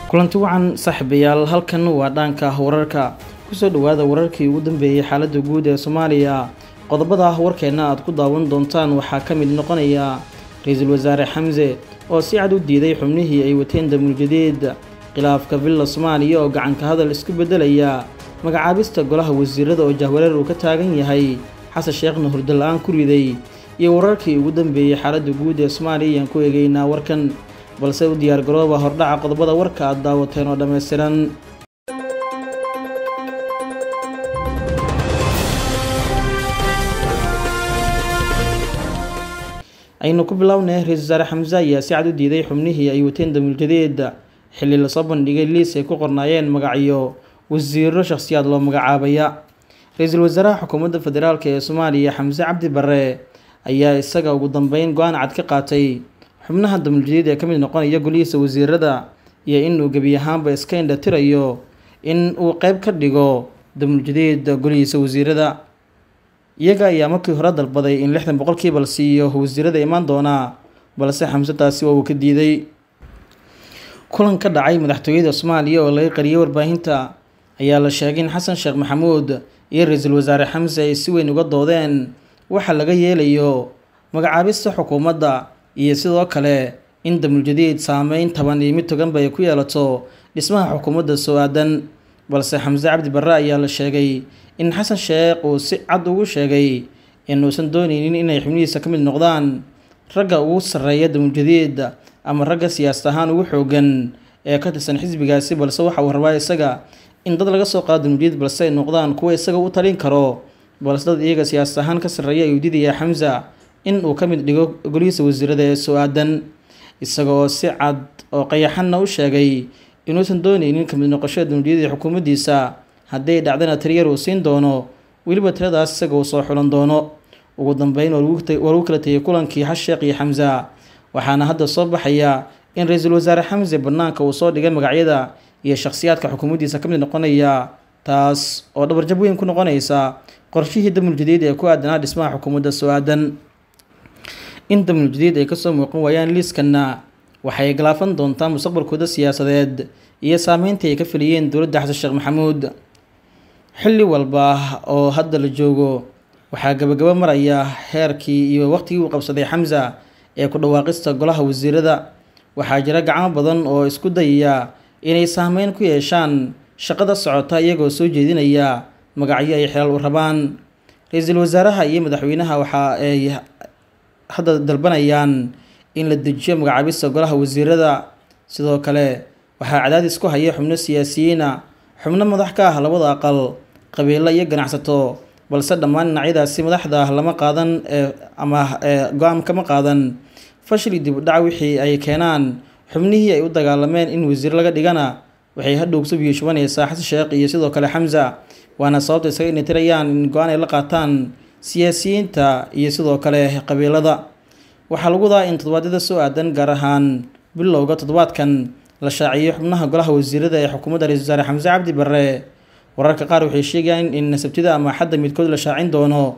kulanti wacan saaxiibayaal halkan waa dhaanka wararka kusoo dhawaada wararkii ugu dambeeyey xaaladda guud ee soomaaliya qodobada warkeenna aad ku daawan doontaan waxaa ka mid noqonaya ra-iisul wasaare xamse oo si cad u diiday xubnihii ay wateen damuuljadeed khilaafka villa soomaaliya oo gacanka hadal isku beddelaya magacaabista golaha wasiirada oo jahwareer uu ka taagan yahay xasan sheekhna hurdo la-aan ku riday iyo wararkii ugu dambeeyey xaaladda guud ee soomaaliya ayaan ku eegeynaa warkan balse u diyaar garooba hordhaca qodobada warka aad daawateen oo dhammaystiran aynu ku bilownay ra-isul wasaare xamse ayaa si cad u diiday xubnihii ay wateen damuuljadeed xilli lasoo bandhigay liis ay ku qornaayeen magacyo wasiiro shakhsiyaad loo magacaabaya ra-iisul wasaaraha xukuumadda federaalk ee soomaaliya xamse cabdi barre ayaa isaga ugu dambeyn go-aan cad ka qaatay xubnaha damuuljadeed ee ka mid noqonaya golihiisa wasiirada iyo inuu gebi ahaanba iska indhatirayo in uu qeyb ka dhigo damuuljadeed golihiisa wasiirada iyaga ayaa markii hore dalbaday in lixdan boqolkiiba la siiyo wasiirada imaan doonaa balse xamse taasi waa uu ka diiday kulan ka dhacay madaxtooyada soomaaliya oo laga qariyay warbaahinta ayaa la sheegay in xasan sheekh maxamuud iyo ra-iisul wasaare xamse ay si weyn uga doodeen waxa laga yeelayo magacaabista xukuumadda iyo sidoo kale in damuuljadeed saameyn taban iyo mid toganba ay ku yeelato dhismaha xukuumadda soo aadan balse xamse cabdi barre ayaa la sheegay in xasan sheekh uu si cad ugu sheegay inuusan dooneynin inay xubnihiisa ka mid noqdaan ragga ugu sarreeya damuuljadeed ama ragga siyaasad ahaan ugu xoogan ee ka tirsan xisbigaasi balse waxa uu rabaa isaga in dad laga soo qaado damuuljadeed balse ay noqdaan kuwa isaga u talin karo balse dad iyaga siyaasad ahaan ka sarreeya ayuu diidayaa xamsa in uu ka mid dhigo golihiisa wasiirada ee soo aadan isagoo si cad oo qayaxanna u sheegay inuusan dooneynin kamid noqoshada damuuljadeed ee xukuumaddiisa hadday dhacdana tiryar uu siin doono weliba tiradaas isaga uu soo xulan doono ugu dambeyn waa lagu kala tegay kulankii xasheekh iyo xamsa waxaana hadda soo baxaya in ra-iisul wasaare xamse bannaanka uu soo dhigay magacyada iyo shakhsiyaadka xukuumaddiisa ka mid noqonaya taas oo dhabarjab weyn ku noqonaysa qorshihii damuuljadeed ee ku aadanaa dhismaha xukuumadda soo aadan in damuuljadeed ay kasoo muuqan waayaan liiskanna waxay galaafan doontaa mustaqbalkooda siyaasadeed iyo saameyntii ay ka feliyeen dowladda xasan sheekh maxamuud xilli walba oo hadda la joogo waxaa gabagabo maraya heerkii iyo waqtigii uu qabsaday xamsa ee ku dhawaaqista golaha wasiirada waxaa jira gacmo badan oo isku dayaya inay saameyn ku yeeshaan shaqada socota iyagoo soo jeedinaya magacyo ay xelaal u rabaan ra-iisul wasaaraha iyo madaxweynaha waxa ay hadda dalbanayaan in la dejiyo magacaabista golaha wasiirada sidoo kale waxaa cadaadis ku haya xubno siyaasiyiina xubno madax ka ah labada aqal qabiilo iyo ganacsato balse dhammaan dhinacyadaasi madaxda lama qaadan ama go-aan kama qaadan fashili dib u dhac wixii ay keenaan xubnihii ay u dagaalameen in wasiir laga dhigana waxay hadhow kusoo biyo shubanaysaa xasan sheekh iyo sidoo kale xamsa waana sababta isaga inatirayaan in go-aan ay la qaataan siyaasiyiinta iyo sidoo kale qabiilada waxaa lagu wadaa in toddobaadyada soo aadan gaar ahaan bilowga toddobaadkan la shaaciyey xubnaha golaha wasiirada ee xukuumadda ra-isul wasaare xamse cabdi barre wararka qaar waxay sheegayaan in sabtida ama xadda midkood la shaacin doono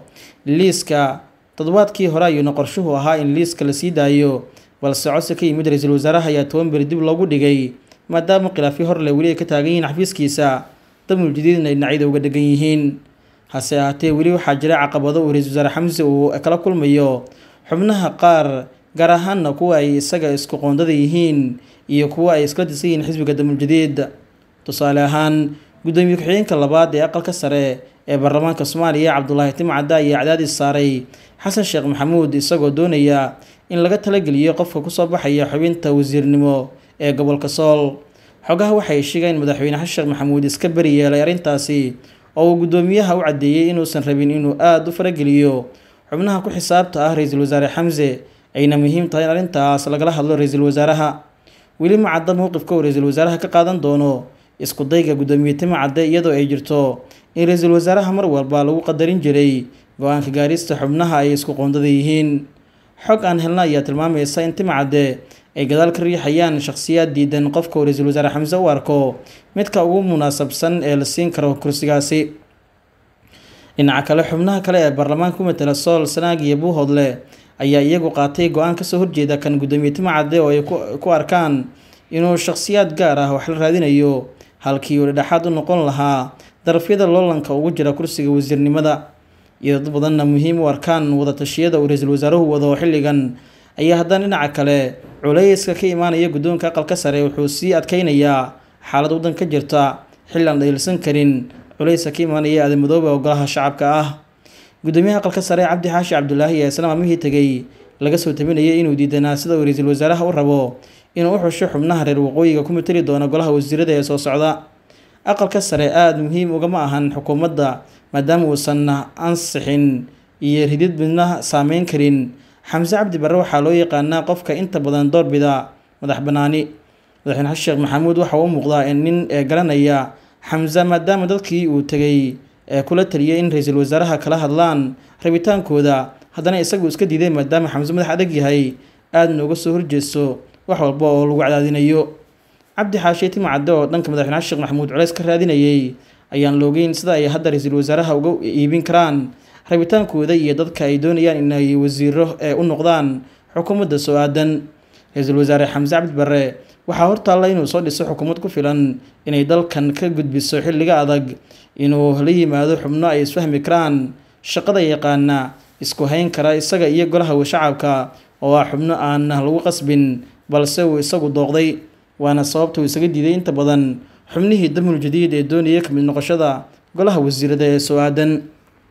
liiska toddobaadkii hore ayuuna qorshuhu ahaa in liiska la sii daayo balse codsi ka yimid ra-iisul wasaaraha ayaa toban beri dib loogu dhigay maadaama khilaafyo horle weli ay ka taagan yihiin xafiiskiisa damuuljadeedna ay dhinacyada uga dhegan yihiin hase ahaatee weli waxaa jira caqabado uu ra-isul wasaare xamse uu kala kulmayo xubnaha qaar gaar ahaanna kuwa ay isaga isku qoondada yihiin iyo kuwa ay iskala disan yihiin xisbiga damuuljadeed tusaale ahaan guddoomiye ku-xigeenka labaad ee aqalka sare ee baarlamaanka soomaaliya cabdulaahi timcadda ayaa cadaadis saaray xasan sheekh maxamuud isagoo doonaya in laga talageliyo qofka kusoo baxaya xubinta wasiirnimo ee gobolka sool xogaha waxay sheegeen in madaxweyne xasan sheekh maxamuud iska beri yeelay arrintaasi oo uu guddoomiyaha u caddeeyey inuusan rabin inuu aada u farageliyo xubnaha ku xisaabta ah ra-iisul wasaare xamse ayna muhiim tahay in arrintaas lagala hadlo ra-iisul wasaaraha weli ma cadda mowqifka uu ra-iisul wasaaraha ka qaadan doono isku dayga guddoomiye tima cadde iyadoo ay jirto in ra-iisul wasaaraha mar walba lagu qadarin jiray go-aanka gaarista xubnaha ay isku qoondada yihiin xog aan helna ayaa tilmaamaysa in tima cadde ay gadaal ka riixayaan shakhsiyaad diidan qofka uu ra-iisul wasaare xamse u arko midka ugu munaasabsan ee la siin karo kursigaasi dhinaca kale xubnaha kale ee baarlamaanka ku matela sool sanaag iyo buuhoodle ayaa iyagu qaatay go-aan kasoo horjeeda kan guddoomiye tima cadde oo ay ku arkaan inuu shakhsiyaad gaar ah wax la raadinayo halkii uu dhedhexaad u noqon lahaa darafyada loolanka ugu jira kursiga wasiirnimada iyo dad badanna muhiim u arkaan wadatashyada uu ra-iisul wasaaruhu wado xilligan ayaa haddana dhinaca kale culayska ka imaanaya guddoonka aqalka sare wuxuu sii adkeynayaa xaalad waddan ka jirta xilli aan dhayilsan karin culayska ka imaanaya aadan-madoobe oo golaha shacabka ah guddoomiyaha aqalka sare cabdi xaashi cabdulaahi ayaa isla maalmihii tegey laga soo tabinayay inuu diidanaa sida uu ra-iisul wasaaraha u rabo inuu u xusho xubnaha reer waqooyiga ku matali doona golaha wasiirada ee soo socda aqalka sare aada muhiim ugama ahan xukuumadda maadaama uusan ansixin iyo ridid midna saameyn karin xamse cabdi barre waxaa loo yaqaanaa qofka inta badan doorbida madax banaani madaxweyne xasan sheekh maxamuud waxa uu muuqdaa nin ee garanaya xamse maadaama dadkii uu tegay ee kula taliyay in ra-iisul wasaaraha kala hadlaan rabitaankooda haddana isagu iska diiday maadaama xamse madax adag yahay aadna uga soo horjeesto wax walba oo lagu cadaadinayo cabdi xaashe timacadde oo dhanka madaxweyne xasan sheekh maxamuud culeys ka raadinayay ayaan loogeyn sida ay hadda ra-iisul wasaaraha uga iibin karaan rabitaankooda iyo dadka ay doonayaan inay wasiiro ee u noqdaan xukuumadda soo aadan ra-iisul wasaare xamse cabdi barre waxaa hortaalla inuu soo dhiso xukuumad ku filan inay dalkan ka gudbiso xilliga adag inuu la yimaado xubno ay isfahmi karaan shaqada yaqaana isku hayn kara isaga iyo golaha shacabka oo ah xubno aan lagu qasbin balse uu isagu dooqday waana sababta uu isaga diiday inta badan xubnihii damul jadiid ee doonaya kamid noqoshada golaha wasiirada ee soo aadan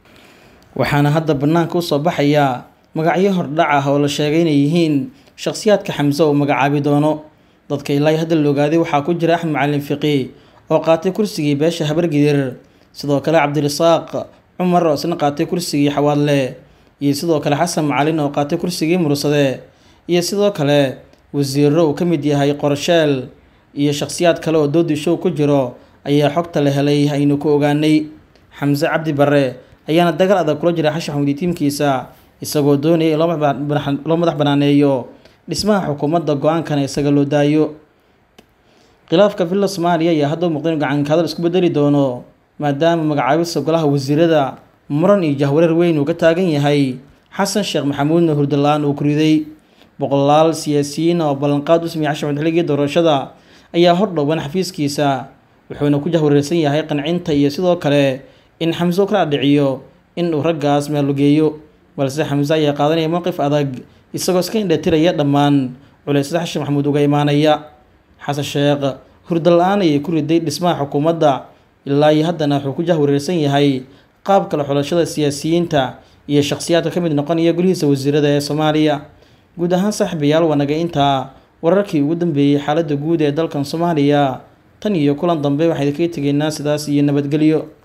waxaana hadda bannaanka usoo baxaya magacyo hordhac ah oo la sheegay inay yihiin shakhsiyaadka xamse uu magacaabi doono dadka ilaa hadda la ogaaday waxaa ku jira axmed macalin fiqi oo qaatay kursigii beesha habargidir sidoo kale cabdirasaaq cumar oo isna qaatay kursigii xawaadle iyo sidoo kale xasan macalin oo qaatay kursigii mursade iyo sidoo kale wasiiro uu ka mid yahay qorsheel iyo shakhsiyaad kale oo doodi show ku jiro ayaa xogta la helay aynu ku ogaanay xamse cabdi barre ayaana dagaal adag kula jira xashan xamudi tiimkiisa isagoo doonaya in loo madax banaaneeyo dhismaha xukuumadda go-aankana isaga loo daayo khilaafka villa soomaaliya ayaa hadda u muuqda inu gacanka hadal isku bedeli doono maadaama magacaabista golaha wasiirada muran iyo jahwareer weyn uu ka taagan yahay xasan sheekh maxamuudna hurdala-aan uu kuriday boqolaal siyaasiyiin oo ballanqaad u sameeyay xashan xilligii doorashada ayaa hordhowan xafiiskiisa wuxuuna ku jahwareersan yahay qancinta iyo sidoo kale in xamse u kala dhiciyo in uu raggaas meelgeeyo balse xamse ayaa qaadanaya mowqif adag isagoo iska indhatiraya dhammaan culeysyada xashan maxamuud uga imaanaya xasan sheekh hurda la-aan ayay ku riday dhismaha xukuumadda ilaa iyo haddana wuxuu ku jahwareersan yahay qaab kale xulashada siyaasiyiinta iyo shakhsiyaadka ka mid noqonaya golihiisa wasiirada ee soomaaliya guud ahaan saaxiibayaal wanaga intaa wararkii ugu dambeeyey xaaladda guud ee dalkan soomaaliya tan iyo kulan dambe waxaan idinkaga tegeynaa sidaas iyo nabadgelyo